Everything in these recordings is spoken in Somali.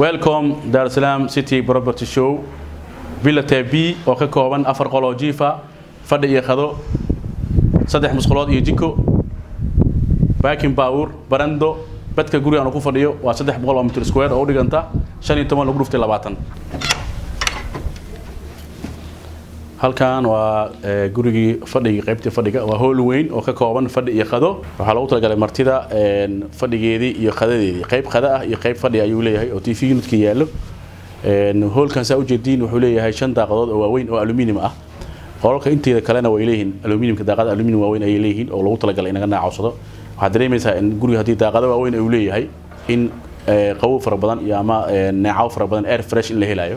welcome dar es salaam city property show villa b oo ka kooban afar qol oo jiifa fadhi iyo qado saddex musqulood iyo jiko baakin baawur barando badka guriga aanu ku fadhiyo waa saddex boqol oo mitr square oo u dhiganta shan iyo toban lagu dhuftay labaatan halkan waa gurigii fadhigii qaybtii fadhiga waa hool weyn oo ka kooban fadhi iyo qado waxaa loogu talagalay martida fadhigeedii iyo qadadeedii qayb qada ah iyo qayb fadhi ayuu leeyahay oo tv unidka yaallo hoolkan saa ujeediin wuxuu leeyahay shan daaqadood oo waaweyn oo aluminium ah qolalka inteeda kalena way leeyihiin aluminiumka daaqada aluminium waaweyn ayay leeyihiin oo loogu talagalay inaga naacawsado waxaad dareemaysaa in guriga haddii daaqado waaweyn uu leeyahay in qabow fara badan iyo ama neecaw fara badan air fresh in la helayo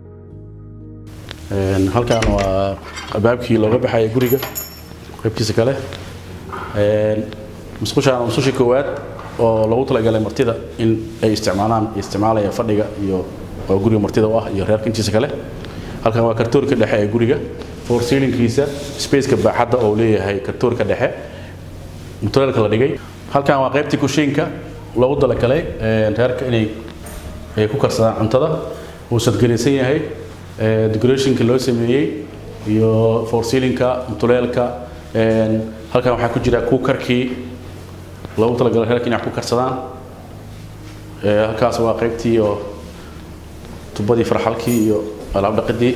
halkan waa albaabkii looga baxaya guriga qaybtiisa kale musqushaan musqushii koowaad oo loogu talagalay martida in ay isticmaalaan isticmaalaya fadhiga iyo oo guriga martida u ah iyo reerka intiisa kale halkan waa kartoorka dhexe ee guriga for ceilingkiisa spaceka baaxadda oo leeyahay kartoorka dhexe mutuleelka la dhigay halkan waa qaybtii kushiinka loogu talagalay reerka inay ku karsadaan cuntada uu sadgaraysan yahay decorationka loo sameeyey iyo forceilingka mutuleelka halkan waxaa ku jira kuukarkii loogu talagalay reerka inay ku karsadaan halkaas waa qaybtii oo tubadii farxalkii iyo alaab dhaqidii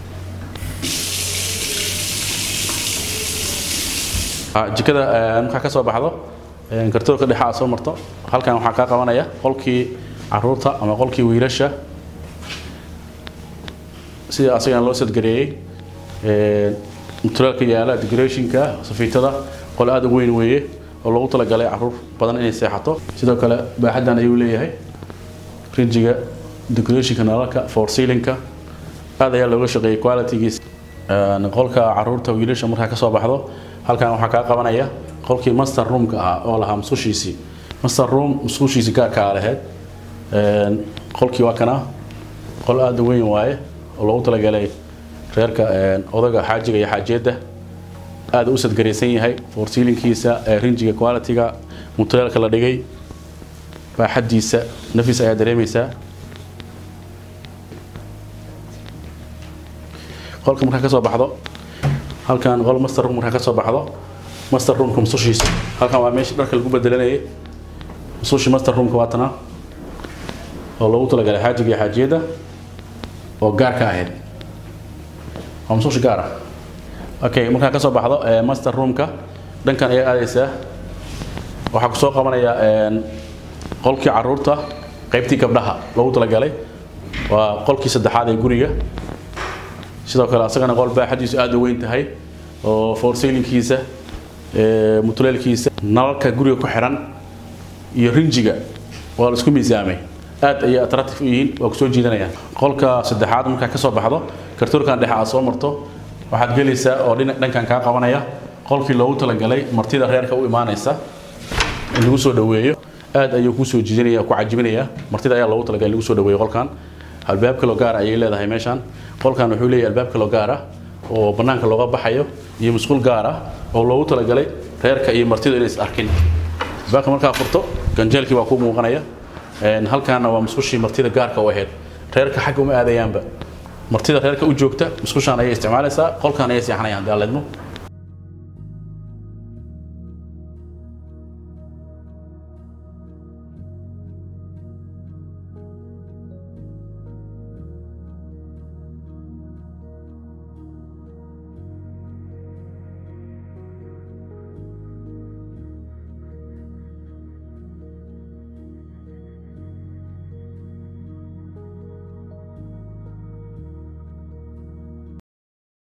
jikada markaa ka soo baxdo kartoorka dhexe aad soo marto halkan waxaa kaa qabanaya qolkii caruurta ama qolkii wiilasha sida asagana loo sadgareeyey mutuleelka yaala decorationka safiitada qol aad u weyn weeye oo loogu talagalay caruur badan inay seexato sidoo kale baaxaddan ayuu leeyahay rinjiga decorationka nalalka for ceilingka aad ayaa looga shaqeeyey qualitygiisa qolka caruurta wiilasha markaa ka soo baxdo halkan waxaa kaa qabanaya qolkii master roomka ahaa oo lahaa musqushiisii master room musqushiisii gaarkaa lahayd qolkii waa kana qol aad u weyn waaye oo loogu talagalay reerka odaga xaajiga iyo xaajeedda aad u sadgaraysan yahay forceilingkiisa rinjiga qualityga mutuleelka la dhigay baaxaddiisa nafis ayaa dareemaysaa qolka markaa ka soo baxdo halkan qol master room markaa ka soo baxdo master roomka musushiisa halkan waa meesha dharka lagu bedelanayay musushii master roomka waa tana oo loogu talagalay xaajiga iyo xaajiyadda oo gaar ka ahayd waa musushi gaar ah okay markaa ka soo baxdo master roomka dhankan ayaa aadaysaa waxaa kusoo qabanaya qolkii caruurta qaybtii gabdhaha loogu talagalay waa qolkii saddexaad ee guriga sidoo kale asagana qol baaxadiisu aad u weyn tahay oo forceilingkiisa mutuleelkiisa nalalka guriga ku xiran iyo rinjiga waa la isku miisaamay aad ayay attractive u yihiin waa kusoo jiidanayaan qolka saddexaad markaa ka soo baxdo kartoorkan dhexe aad soo marto waxaad gelaysaa oo dhankan kaa qabanaya qolkii loogu talagalay martida reerka u imaanaysa in lagu soo dhaweeyo aad ayuu kuu soo jiidanaya ku cajibinaya martida ayaa loogu talagalay in lagu soo dhaweeyo qolkan albaab kaloo gaara ayay leedahay meeshaan qolkan wuxuu leeyahay albaab kaloo gaar ah oo bannaanka looga baxayo iyo musquul gaar ah oo loogu talagalay reerka iyo martida inay is arkin albaabka markaa furto ganjeelkii baa kuu muuqanaya halkaana waa musqushii martida gaarka u ahayd reerka xagga uma aadayaanba martida reerka u joogta musqushaan ayay isticmaalaysaa qolkan ayay seexanayaan daaledmo